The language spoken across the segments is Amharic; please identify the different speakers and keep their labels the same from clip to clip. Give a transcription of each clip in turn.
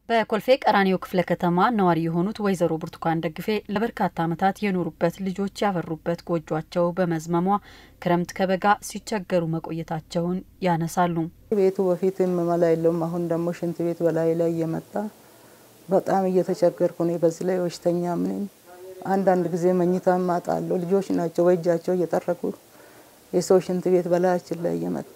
Speaker 1: በኮልፌ ቀራኒዮ ክፍለ ከተማ ነዋሪ የሆኑት ወይዘሮ ብርቱካን ደግፌ ለበርካታ ዓመታት የኖሩበት ልጆች ያፈሩበት ጎጇቸው በመዝመሟ ክረምት ከበጋ ሲቸገሩ መቆየታቸውን ያነሳሉ።
Speaker 2: ቤቱ በፊት መላ የለውም። አሁን ደግሞ ሽንት ቤት በላይ ላይ እየመጣ በጣም እየተቸገርኩ ነው። በዚህ ላይ በሽተኛ ምንም አንዳንድ ጊዜ መኝታ ማጣለሁ። ልጆች ናቸው በእጃቸው እየጠረጉ የሰው ሽንት ቤት በላያችን ላይ እየመጣ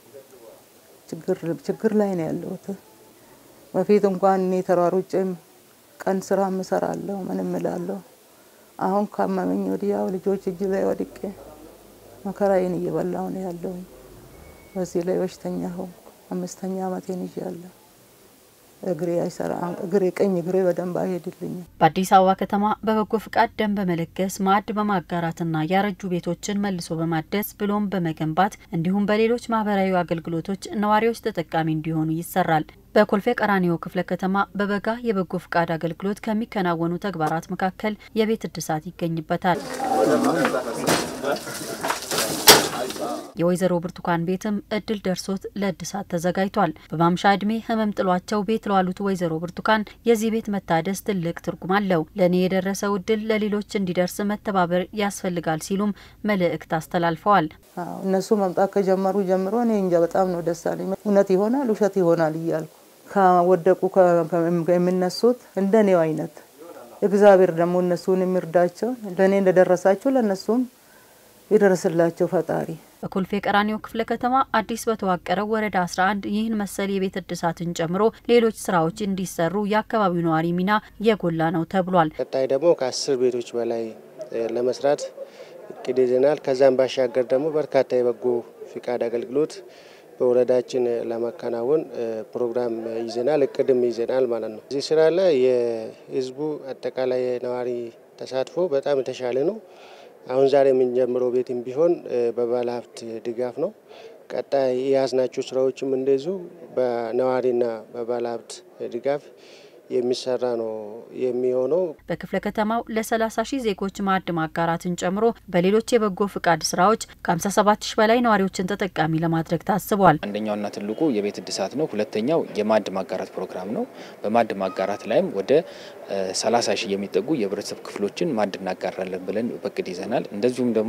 Speaker 2: ችግር ላይ ነው ያለሁት። በፊት እንኳን እኔ ተሯሩጬም ቀን ስራ ምሰራለሁ ምንም እላለሁ። አሁን ካመመኝ ወዲያው ልጆች እጅ ላይ ወድቄ መከራዬን እየበላሁ ነው ያለው። በዚህ ላይ በሽተኛ ሆንኩ። አምስተኛ ዓመቴን ይዣለሁ። እግሬ አይሰራም። እግሬ ቀኝ እግሬ በደንብ አይሄድልኝም።
Speaker 1: በአዲስ አበባ ከተማ በበጎ ፍቃድ ደም በመለገስ ማዕድ በማጋራትና ያረጁ ቤቶችን መልሶ በማደስ ብሎም በመገንባት እንዲሁም በሌሎች ማህበራዊ አገልግሎቶች ነዋሪዎች ተጠቃሚ እንዲሆኑ ይሰራል። በኮልፌ ቀራኒዮ ክፍለ ከተማ በበጋ የበጎ ፍቃድ አገልግሎት ከሚከናወኑ ተግባራት መካከል የቤት እድሳት ይገኝበታል። የወይዘሮ ብርቱካን ቤትም እድል ደርሶት ለእድሳት ተዘጋጅቷል። በማምሻ እድሜ ህመም ጥሏቸው ቤት ለዋሉት ወይዘሮ ብርቱካን የዚህ ቤት መታደስ ትልቅ ትርጉም አለው። ለእኔ የደረሰው እድል ለሌሎች እንዲደርስ መተባበር ያስፈልጋል ሲሉም መልእክት አስተላልፈዋል።
Speaker 2: እነሱ መምጣት ከጀመሩ ጀምሮ እኔ እንጃ በጣም ነው ደስ አለኝ። እውነት ይሆናል ውሸት ይሆናል እያልኩ ከወደቁ የሚነሱት እንደ እኔው አይነት እግዚአብሔር ደግሞ እነሱን የሚርዳቸው ለእኔ እንደደረሳቸው ለእነሱም ይደርስላቸው ፈጣሪ።
Speaker 1: በኮልፌ ቀራኒዮ ክፍለ ከተማ አዲስ በተዋቀረው ወረዳ 11 ይህን መሰል የቤት እድሳትን ጨምሮ ሌሎች ስራዎች እንዲሰሩ የአካባቢው ነዋሪ ሚና የጎላ ነው ተብሏል።
Speaker 3: ቀጣይ ደግሞ ከአስር ቤቶች በላይ ለመስራት እቅድ ይዘናል። ከዛም ባሻገር ደግሞ በርካታ የበጎ ፍቃድ አገልግሎት በወረዳችን ለማከናወን ፕሮግራም ይዘናል፣ እቅድም ይዘናል ማለት ነው። እዚህ ስራ ላይ የህዝቡ አጠቃላይ የነዋሪ ተሳትፎ በጣም የተሻለ ነው። አሁን ዛሬ የምንጀምረው ቤትም ቢሆን በባለ ሀብት ድጋፍ ነው። ቀጣይ የያዝናቸው ስራዎችም እንደዚሁ በነዋሪና በባለ ሀብት ድጋፍ የሚሰራ ነው የሚሆነው።
Speaker 1: በክፍለ ከተማው ለ30 ሺህ ዜጎች ማዕድ ማጋራትን ጨምሮ በሌሎች የበጎ ፍቃድ ስራዎች ከ57 ሺህ በላይ ነዋሪዎችን ተጠቃሚ ለማድረግ ታስቧል።
Speaker 4: አንደኛውና ትልቁ የቤት እድሳት ነው። ሁለተኛው የማዕድ ማጋራት ፕሮግራም ነው። በማዕድ ማጋራት ላይም ወደ 30 ሺህ የሚጠጉ የህብረተሰብ ክፍሎችን ማዕድ እናጋራለን ብለን በቅድ ይዘናል። እንደዚሁም ደግሞ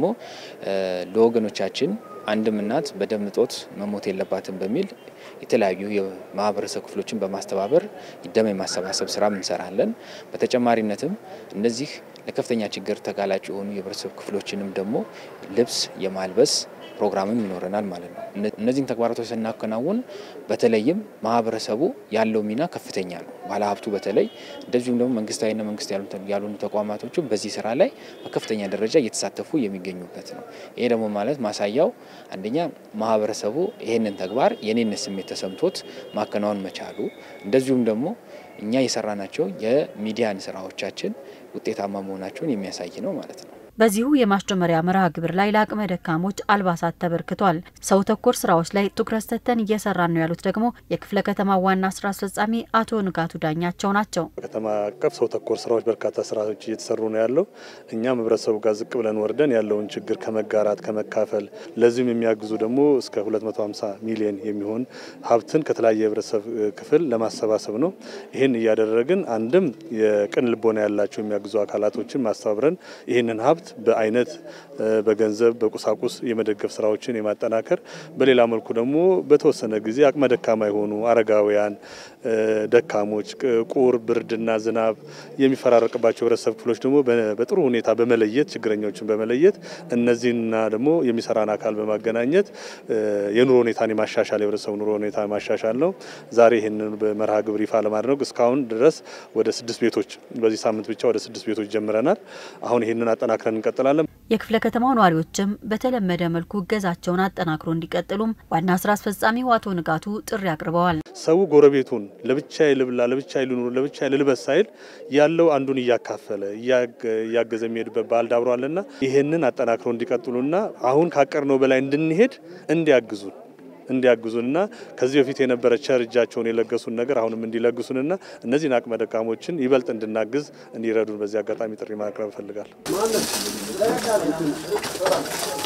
Speaker 4: ለወገኖቻችን አንድም እናት በደም እጦት መሞት የለባትም በሚል የተለያዩ የማህበረሰብ ክፍሎችን በማስተባበር ደም የማሰባሰብ ስራ እንሰራለን። በተጨማሪነትም እነዚህ ለከፍተኛ ችግር ተጋላጭ የሆኑ የህብረተሰብ ክፍሎችንም ደግሞ ልብስ የማልበስ ፕሮግራምም ይኖረናል ማለት ነው። እነዚህን ተግባራቶች ስናከናውን በተለይም ማህበረሰቡ ያለው ሚና ከፍተኛ ነው። ባለሀብቱ በተለይ እንደዚሁም ደግሞ መንግስታዊና መንግስት ያልሆኑ ተቋማቶችም በዚህ ስራ ላይ በከፍተኛ ደረጃ እየተሳተፉ የሚገኙበት ነው። ይሄ ደግሞ ማለት ማሳያው አንደኛ ማህበረሰቡ ይህንን ተግባር የኔነት ስሜት ተሰምቶት ማከናወን መቻሉ እንደዚሁም ደግሞ እኛ የሰራናቸው የሚዲያን ስራዎቻችን ውጤታማ መሆናቸውን የሚያሳይ ነው ማለት ነው።
Speaker 1: በዚሁ የማስጀመሪያ መርሃ ግብር ላይ ለአቅመ ደካሞች አልባሳት ተበርክቷል። ሰው ተኮር ስራዎች ላይ ትኩረት ሰጥተን እየሰራን ነው ያሉት ደግሞ የክፍለ ከተማ ዋና ስራ አስፈጻሚ አቶ ንጋቱ ዳኛቸው ናቸው።
Speaker 5: በከተማ አቀፍ ሰው ተኮር ስራዎች በርካታ ስራዎች እየተሰሩ ነው ያለው። እኛም ህብረተሰቡ ጋር ዝቅ ብለን ወርደን ያለውን ችግር ከመጋራት ከመካፈል፣ ለዚህም የሚያግዙ ደግሞ እስከ 250 ሚሊዮን የሚሆን ሀብትን ከተለያየ የህብረተሰብ ክፍል ለማሰባሰብ ነው። ይህን እያደረግን አንድም የቅን ልቦና ያላቸው የሚያግዙ አካላቶችን ማስተባብረን ይህንን ሀብት በአይነት በገንዘብ በቁሳቁስ የመደገፍ ስራዎችን የማጠናከር በሌላ መልኩ ደግሞ በተወሰነ ጊዜ አቅመ ደካማ የሆኑ አረጋውያን፣ ደካሞች፣ ቁር፣ ብርድና ዝናብ የሚፈራረቅባቸው ህብረተሰብ ክፍሎች ደግሞ በጥሩ ሁኔታ በመለየት ችግረኞችን በመለየት እነዚህና ደግሞ የሚሰራን አካል በማገናኘት የኑሮ ሁኔታን የማሻሻል የህብረተሰቡ ኑሮ ሁኔታ ማሻሻል ነው። ዛሬ ይህንን በመርሃ ግብር ይፋ ለማድረግ እስካሁን ድረስ ወደ ስድስት ቤቶች በዚህ ሳምንት ብቻ ወደ ስድስት ቤቶች ጀምረናል። አሁን ይህንን አጠናክረን እንቀጥላለን።
Speaker 1: የክፍለ ከተማው ነዋሪዎችም በተለመደ መልኩ እገዛቸውን አጠናክሮ እንዲቀጥሉም ዋና ስራ አስፈጻሚው አቶ ንጋቱ ጥሪ አቅርበዋል።
Speaker 5: ሰው ጎረቤቱን ለብቻዬ ልብላ፣ ለብቻዬ ልኑር፣ ለብቻዬ ልልበስ ሳይል ያለው አንዱን እያካፈለ እያገዘ የሚሄድበት ባህል ዳብሯልና ይህንን አጠናክሮ እንዲቀጥሉና አሁን ካቀርነው በላይ እንድንሄድ እንዲያግዙን እንዲያግዙንና ከዚህ በፊት የነበረ ቸር እጃቸውን የለገሱን ነገር አሁንም እንዲለግሱንና እነዚህን አቅመ ደካሞችን ይበልጥ እንድናግዝ እንዲረዱን በዚህ አጋጣሚ ጥሪ ማቅረብ እፈልጋለሁ።